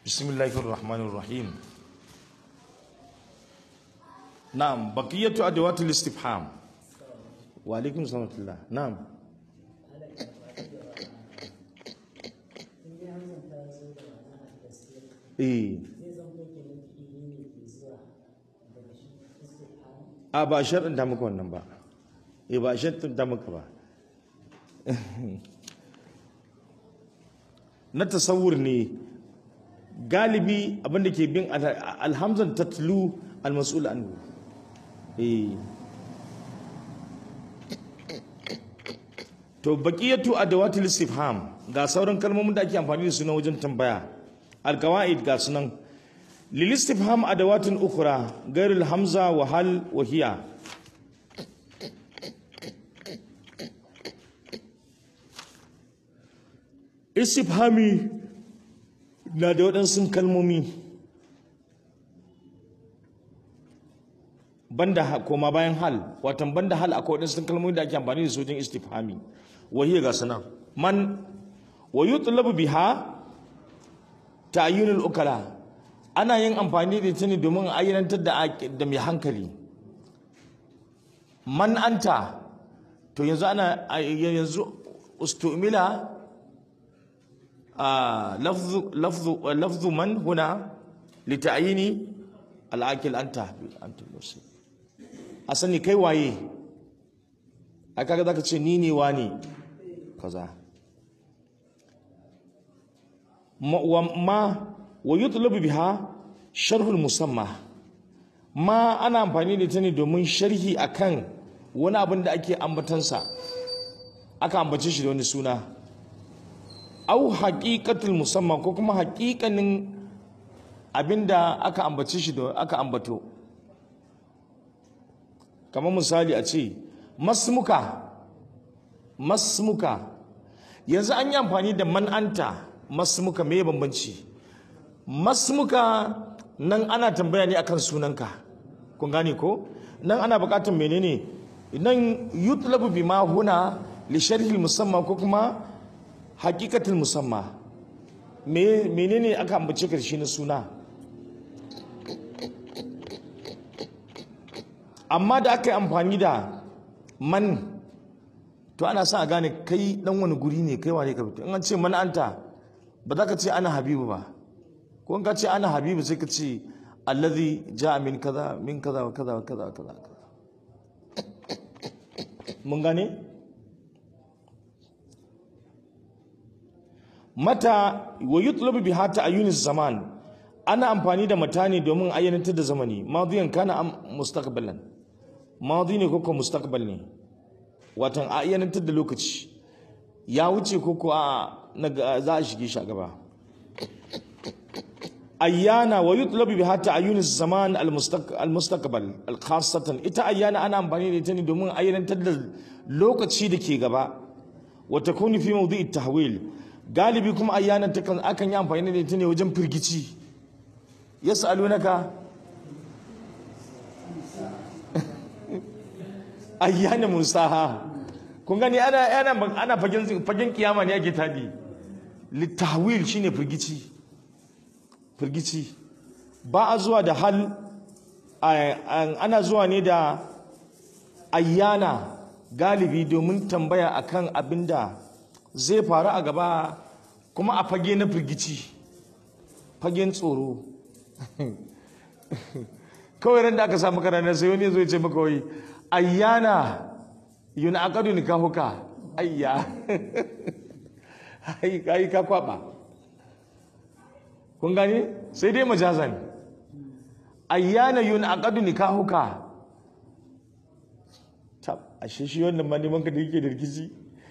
بسم الله الرحمن الرحيم نعم بقية أدوات الاستفهام وعليكم السلام ورحمة الله نعم eh a ba sharɗin ta maka wannan ba eh ba sharɗin ta maka ba na tasawur ne galibi abinda ke bin alhamzan tatlu almas'ul anhu eh to baqiyatu adawatil istifham ga sauran kalmomin da ake amfani da su na wajen tambaya alqawaid ga sunan lil istifham adawatun ukhra ghairul hamza wa hal wa hiya istifhami na da waɗansu kalmomi banda koma bayan hal watan banda hal akwai waɗansu kalmomi da ake amfani da su wajen istifhami wahiyar ga sunan man wa yutlabu biha ta'ayyunul ukala ana yin amfani da ita ne domin ayyanantar da da mai hankali man anta to yanzu ana yanzu ustumila لفظ لفظ لفظ من هنا لتعيين العاقل انت انت المرسل asani kai waye a kaga zaka ce ni ne wani kaza ma ma wa yutlabu biha sharhul musamma ma ana amfani da ta ne domin sharhi akan wani abin da ake ambatansa aka ambace shi da wani suna au haƙiƙatul musamman ko kuma haƙiƙanin abinda aka ambace shi da aka ambato kamar misali a ce masmuka masmuka yanzu an yi amfani da man'anta masmuka me bambanci masmuka nan ana tambaya ne akan sunanka kun gane ko nan ana buƙatar menene nan yutlabu bima huna li sharhi musamman ko kuma hakikatin musamman menene aka ambace karshe na suna amma da aka yi amfani da man to ana sa a gane kai dan wani guri ne kai wane ka fito in an ce man anta ba za ka ce ana habibu ba ko in ka ce ana habibu sai ka ce allazi ja'a min kaza min kaza wa kaza wa kaza wa kaza mun gane mata wa yutlabu biha ta'ayyunis zaman ana amfani da mata ne domin ayyanantar da zamani madiyan kana am mustaqbalan madi ne koko mustaqbal ne watan ayyanantar da lokaci ya wuce koko a za a shige shi a gaba ayyana wa yutlabu biha ta'ayyunis zaman al-mustaqbal al-khassatan ita ayyana ana amfani da ita ne domin ayyanantar da lokaci da ke gaba wa takunu fi mawdi'it tahwil galibi kuma ayyanan takan akan yi amfani da ita ne wajen firgici yas'alunaka ayyana musaha kun gani ana ana ana fagen fagen kiyama ne ake tadi litahwil shine firgici firgici ba a zuwa da hal ana zuwa ne da ayyana galibi domin tambaya akan abinda zai faru a gaba kuma a fage na firgici fagen tsoro kawai ran da aka samu karana sai wani zai ce maka wai ayyana yuna aqadu nikahuka ayya ai kai ka kwaba kun gani sai dai majazan ayyana yuna aqadu nikahuka tab ashe shi wannan ma neman ka da yake da rikici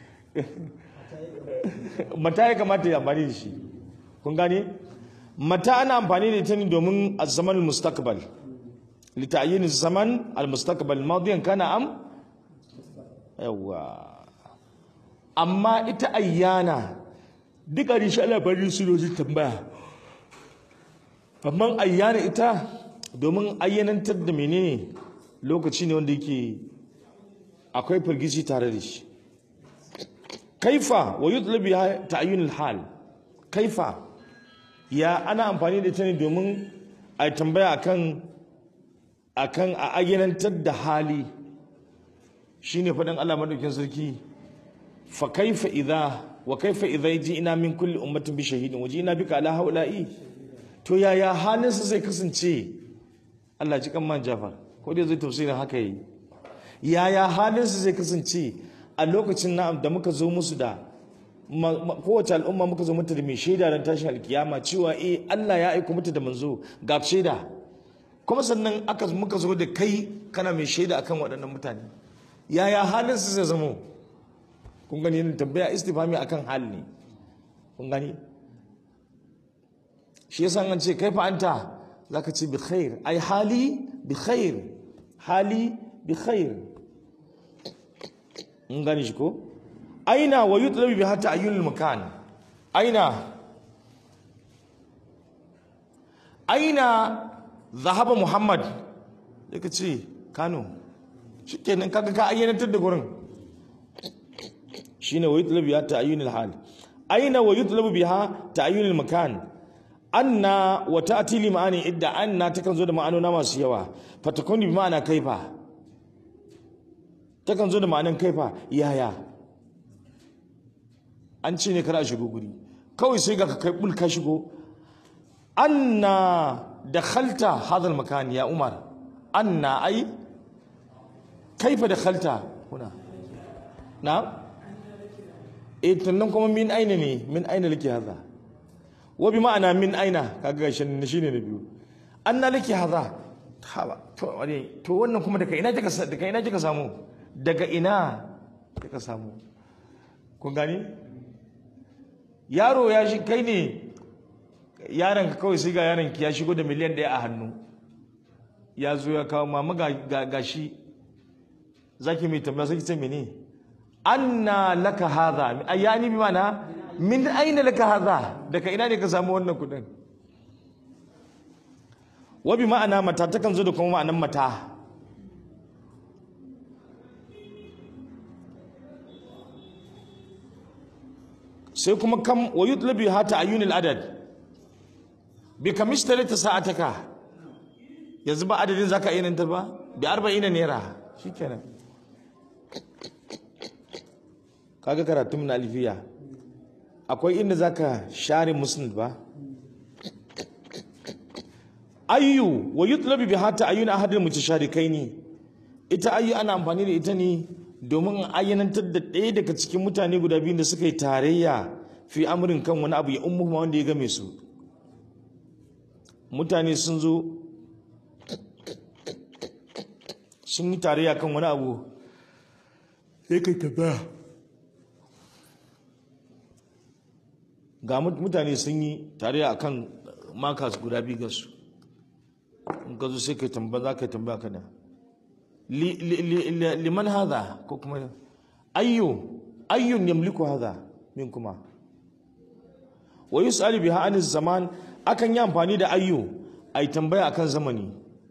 mata ya kamata ya amfani da shi kun gane mata ana amfani da ita ne domin zaman mustaqbal li ta'yin zaman al mustaqbal madiyan kana am yawa amma ita ayyana duka da shi labarin su ne tambaya amma ayyana ita domin ayyanantar da menene lokaci ne wanda yake akwai firgici tare da shi kaifa wa yutlabi ta'yin al-hal kaifa ya ana amfani da ita ne domin a tambaya akan akan a ayyanantar da hali shine faɗin Allah madaukin sarki fa kaifa idza wa kaifa idza ji'na min kulli ummatin bi shahidin wa ji'na bika ala haula'i to yaya halin su zai kasance Allah ji kan man Jafar ko dai zai tafsirin haka yi yaya halin su zai kasance a lokacin na'am da muka zo musu da kowace al'umma muka zo mata da mai shaida don tashin alkiyama cewa eh Allah ya aiko mata da manzo ga shaida kuma sannan aka muka zo da kai kana mai shaida akan waɗannan mutane yaya halin su zai zamo kun gani yin tambaya istifami akan hali ne kun gani shi yasa an ce kai fa anta zaka ce bi khair ai hali bi khair hali bi khair mun gani shi ko aina wa yutlabi bi hatta ayyul makan aina aina zahaba muhammad yake ce kano shikenan kaga ka ayyanatar da gurin shine wa yutlabi bi hatta ayyul hal aina wa yutlabu biha ta'ayyul makan anna wa ta'ti li ma'ani idda anna takan zo da ma'anona masu yawa fatakuni bi ma'ana kaifa takan zo da ma'anan kaifa yaya an ce ne kar a shigo guri kawai sai ga ka kai bul ka shigo anna dakhalta hadha makan ya umar anna ai kaifa dakhalta kuna na eh tunan kuma min aina ne min aina lake hadha wa bi ma'ana min aina kaga shin shine na biyu anna lake hadha haba to wani to wannan kuma daga ina kika daga ina kika samu daga ina kika samu kun gani yaro ya shi kai ne yaron ka kawai sai ga yaron ki ya shigo da miliyan ɗaya a hannu ya zo ya kawo mama ga gashi zaki mai tambaya sai ki ce mene anna laka hadha ayani bi mana min aina laka hadha daga ina ne ka samu wannan kudin wa bi ma'ana mata takan zo da kuma ma'anan mata sai kuma kam wa yutlabi hata ayyunil adad bi kamishtari ta sa'ataka yanzu ba adadin zaka iya nan ta ba bi 40 naira shikenan kaga karatun na alfiya akwai inda zaka share musnad ba ayyu wa yutlabi bi hata ayyun ahadil mutasharikai ita ayyu ana amfani da ita ne domin ayyanantar da ɗaya daga cikin mutane guda biyu da suka yi tarayya fi amurin kan wani abu ya ummu wanda ya game su mutane sun zo sun yi tarayya kan wani abu sai kai tabbaya ga mutane sun yi tarayya akan makas guda biyu ga su in ka zo sai kai tambaya za ka yi tambaya kana liman hadha ko kuma ayyu ayyun yamliku hadha min kuma wa yus'alu biha an zaman akan yi amfani da ayyu ai tambaya akan zamani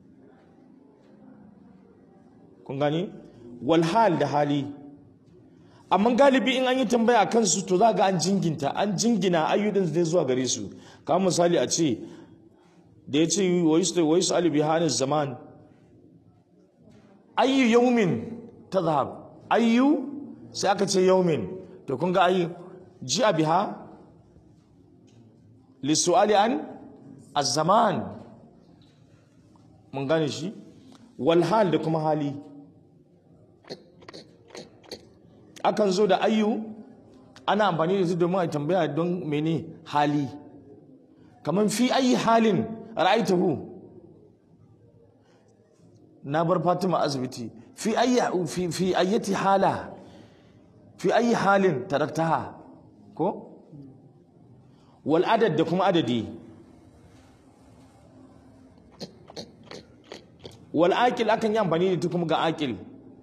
kun gani wal hal da hali amma galibi in an yi tambaya akan su to za ga an jinginta an jingina ayyudin zai zuwa gare su kamar misali a ce da ya ce wa yus'alu biha an zaman ayyu yaumin tadhhab ayyu sai aka ce yaumin to kun ga ayyu ji'a biha lisu'ali an az-zaman mun gane shi wal hal da kuma hali akan zo da ayyu ana amfani da su domin a tambaya don mene hali kaman fi ayi halin ra'aitahu na bar Fatima asibiti fi ayya fi fi ayyati hala fi ayi halin taraktaha ko wal adad da kuma adadi wal aqil akan yi amfani da kuma ga aqil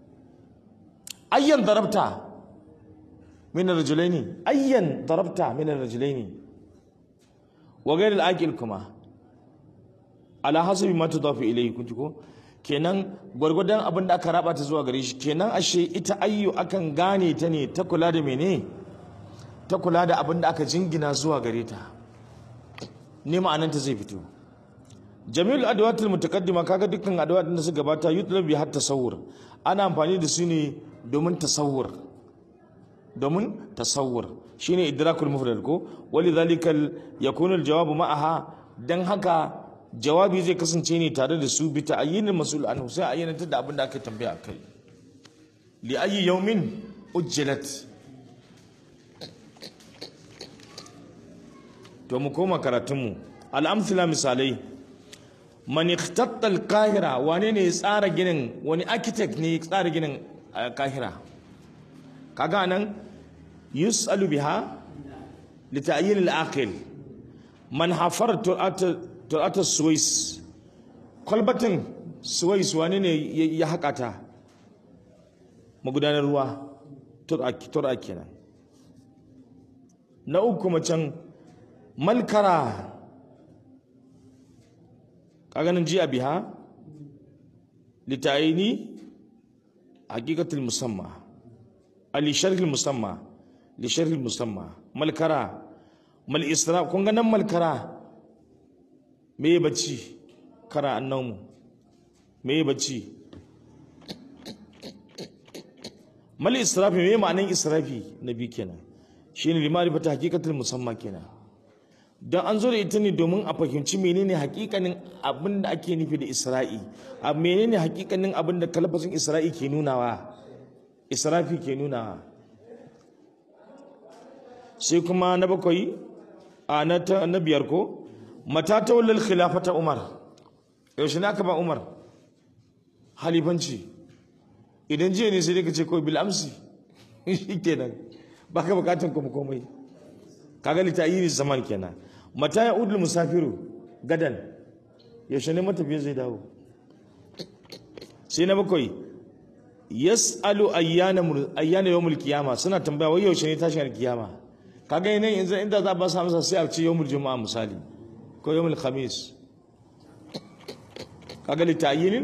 ayyan darabta min ar-rajulaini ayyan darabta min ar-rajulaini wa ghayr al-aqil kuma ala hasabi ma tudafu ilayhi kunti ko kenan gwargwadon abin da aka raba ta zuwa gare shi kenan ashe ita ayyu akan gane ta ne ta kula da mene ta kula da abin da aka jingina zuwa gare ta ne ma'ananta zai fito jami'ul adawatul mutaqaddima kaga dukkan adawat da suka gabata yutlab bi hatta tasawur ana amfani da su ne domin tasawur domin tasawur shine idrakul mufrad ko walidhalika yakunu aljawabu ma'aha dan haka jawabi zai kasance ne tare da su bi ta'ayyinil mas'ul anhu sai ayyana da abin da aka tambaya akai li ayyi yawmin ujjilat to mu koma karatunmu al'amthila misalai man ikhtatta al-qahira wane ne ya tsara ginin wani architect ne ya tsara ginin al-qahira kaga nan yus'alu biha li ta'yin al-aqil man hafar tur'at suwais kwalbatin suwais wane ne ya haƙa ta magudanar ruwa tur'a kenan na uku macen malkara kaganin ji a biha litayini hakikatul musamma ali sharhil musamma li sharhil musamma malkara mal isra kun ga nan malkara me bacci kara annamu me bacci mal israfi me ma'anin israfi na bi kenan shine limari fata hakikatul musamma kenan don an zo da ita ne domin a fahimci menene hakikanin abin da ake nufi da isra'i a menene hakikanin abin da kalfasin isra'i ke nunawa israfi ke nunawa sai kuma na bakwai a na biyar ko mata ta wallal khilafata umar yaushe ne aka ba umar halifanci idan jiya ne sai dai ka ce kawai bil'amsi shi kenan baka bukatan kuma komai kaga litayi zaman kenan mata ya udul musafiru gadan yaushe ne matafiya zai dawo sai na bakwai yas'alu ayyana ayyana yawmul qiyama suna tambaya wai yaushe ne tashin kiyama kaga yanayin yanzu inda za ba su amsa sai a ce yawmul juma'a misali ko yawmul khamis kaga litayinin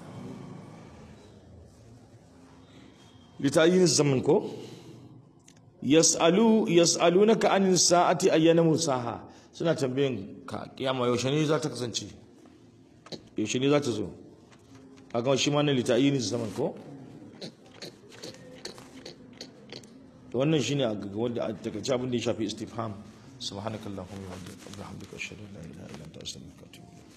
litayinin zaman ko yas'alu yas'alunaka anin sa'ati ayyana musaha suna tambayin ka kiyama yaushe ne za ta kasance yaushe ne za ta zo a ga shi ma na lita'ini zaman ko to wannan shine a ga wanda a takaice abin da ya shafi istifham subhanakallahumma wa bihamdika ashhadu an la ilaha illa anta astaghfiruka wa atubu ilayk